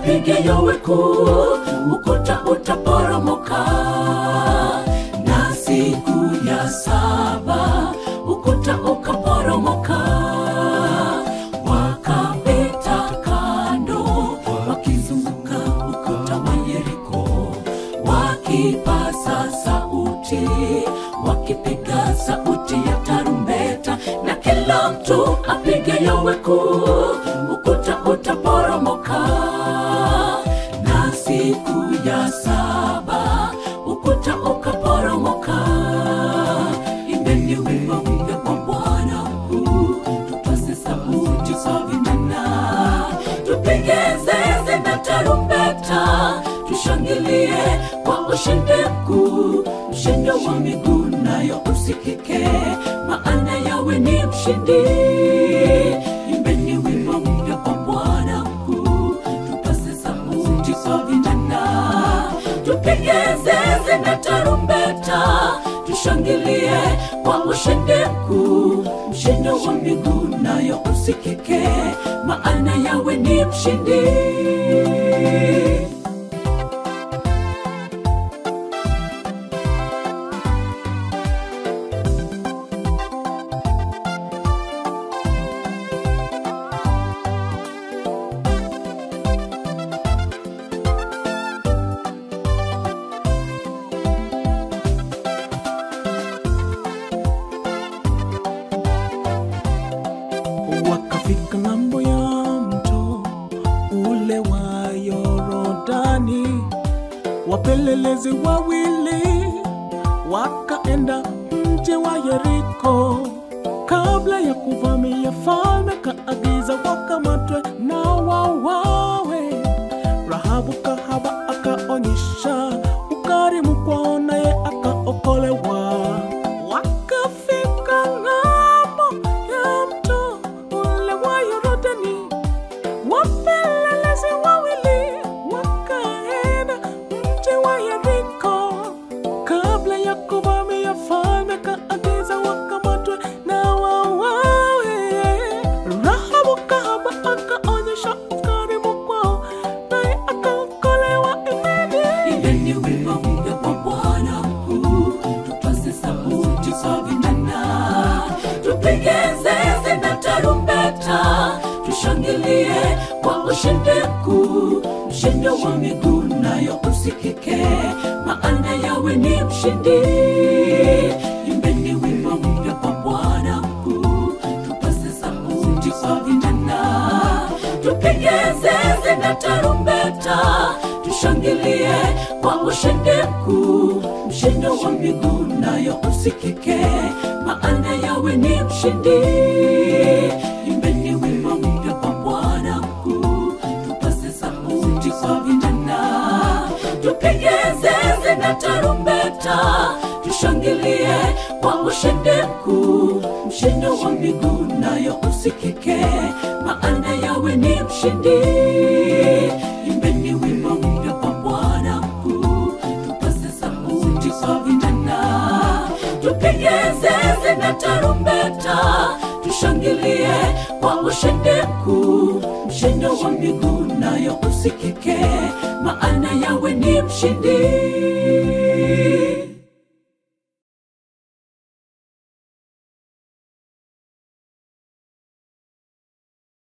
apige yowe kuu, ukuta utaporomoka. Na siku ya saba ukuta ukaporomoka, wakapita kando, wakizunguka ukuta wa Yeriko, wakipasa sauti, wakipiga sauti ya tarumbeta, na kila mtu apige yowe kuu, ukuta utaporomoka. Na siku ya saba ukuta ukaporomoka. Imbeni wimbo mpya kwa Bwana mkuu, tupase sauti kwa vinanda, tupige zeze na tarumbeta, tushangilie kwa ushindi mkuu, mshindo wa miguu nayo usikike, maana yawe ni mshindi. Imbeni wimbo mpya kwa Bwana mkuu, tupase sauti kwa vinanda, tupige zeze na tarumbeta, tushangilie kwa ushindi mkuu, mshindo wa miguu nayo usikike, maana yawe ni mshindi. wakafika ng'ambo ya mto ule wa Yorodani, wapelelezi wawili wakaenda mji wa Yeriko. Kabla ya kuvamia, falme kaagiza wakamatwe na wawawe. Rahabu kahaba akaonyesha ukarimu kwao, naye akaokolewa. Wakafika ng'ambo ya mto ule wa Yorodani, wapelelezi wawili wakaenda mji wa Yeriko. Kabla ya kuvamia, falme kaagiza wakamatwe na wawawe. Rahabu kahaba akaonyesha ukarimu kwao, naye akaokolewa. Imeni Imbeni wimbo mpya kwa Bwana mkuu, tupase sauti kwa vinanda, tupige zeze na tarumbeta, tushangilie kwa ushindi mkuu, mshindo wa miguu nayo usikike, maana yawe ni mshindi. Imbeni wimbo mpya kwa Bwana mkuu, tupase sauti kwa vinanda, tupige zeze na tarumbeta, tushangilie kwa ushindi mkuu, mshindo wa miguu nayo usikike, maana yawe ni mshindi. Imbeni wimbo mpya kwa Bwana mkuu, tupase sauti kwa vinanda, tupige zeze na tarumbeta, tushangilie kwa ushindi mkuu, mshindo wa miguu nayo usikike, maana yawe ni mshindi. Imbeni wimbo mpya kwa Bwana mkuu, tupase sauti kwa vinanda, tupige zeze na tarumbeta, tushangilie kwa ushindi mkuu, mshindo wa miguu nayo usikike, maana yawe ni mshindi.